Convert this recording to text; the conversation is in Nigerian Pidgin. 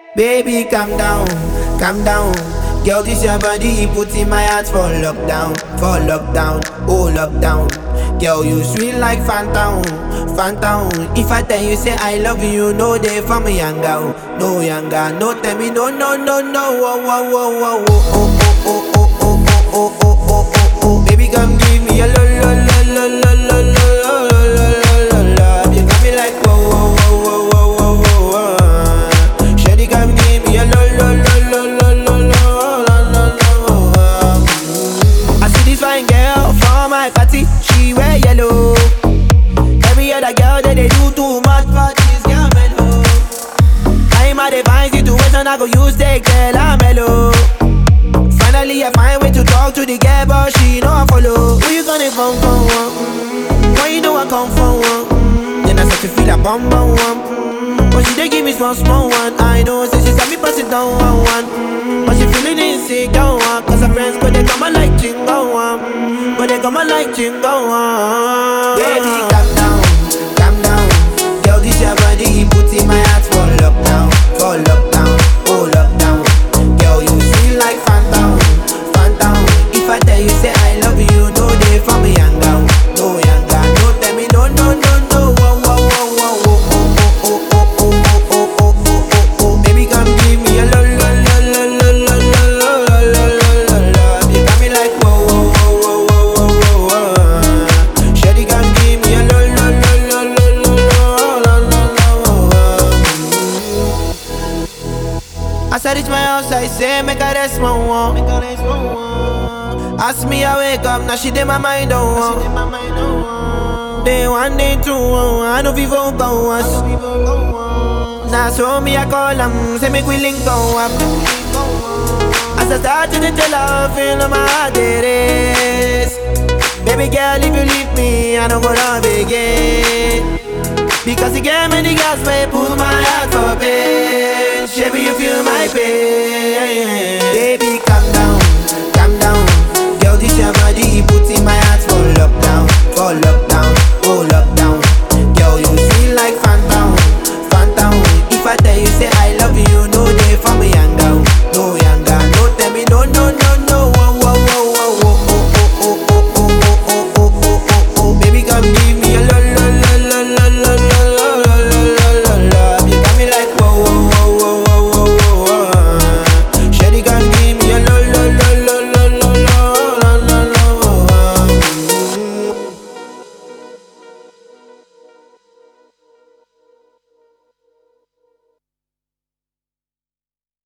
Baby, calm down, calm down. Girl, this your body, put in my heart for lockdown, for lockdown, oh lockdown. Girl, you sweet like phantom, phantom. If I tell you say I love you, no day for me younger, no younger, no tell me no, no, no, no, oh, oh, oh, oh, oh, oh, oh, oh, oh, oh, oh, oh, oh, oh, oh. Baby, come give me a lo, lo, lo, lo, lo, lo, lo, lo, lo, lo, lo, lo. You got me like whoa, whoa, whoa, whoa, whoa, whoa, whoa. Shawty, come give me a lo, lo, lo, lo, lo, lo, lo, lo, lo, lo. I see this fine girl for my party, she wear yellow. Every other girl that they do too much for this girl mellow. I'm at a fine situation, I go use the girl I'm mellow. Finally, I find way to talk to the girl, but she know I follow. Who you gonna phone for? One? Mm, Why you know I come for one? Mm, Then I start to feel a bum bum one. Mm, But she dey give me small small one. I know, say she got me pass it down one one. Mm, But she feeling insecure one. Cause her friends go they come and like chingo one. Mm, But they come and like chingo one. Baby, calm down, calm down. Girl, this your body, put in my heart for lockdown, for lockdown, oh lockdown. Girl, you feel like phantom, phantom. If I tell you say I love you, no day for me younger, no younger. No tell me no, no, no, no. Oh, oh, oh, oh, oh, oh, oh, oh, oh, oh, oh, oh, oh, oh, oh. Baby, come give me a lo, lo, lo, lo, lo, lo, lo, lo, lo, lo, lo, lo. You got me like whoa, whoa, whoa, whoa, whoa, whoa, whoa. Shawty, come give me a lo, lo, lo, lo, lo, lo, lo, lo, lo, lo. As I reach my house, I say, make a rest, my one. Ask me, I wake up, now she did my mind on one. Day one, day two, oh, I know people go us. Now so me, I call them, say make we link go up. As I start to tell her, feel on my heart it is. Baby girl, if you leave me, I don't go love again. Because you gave me the gas, may pull my heart for pain. Baby, you feel my pain.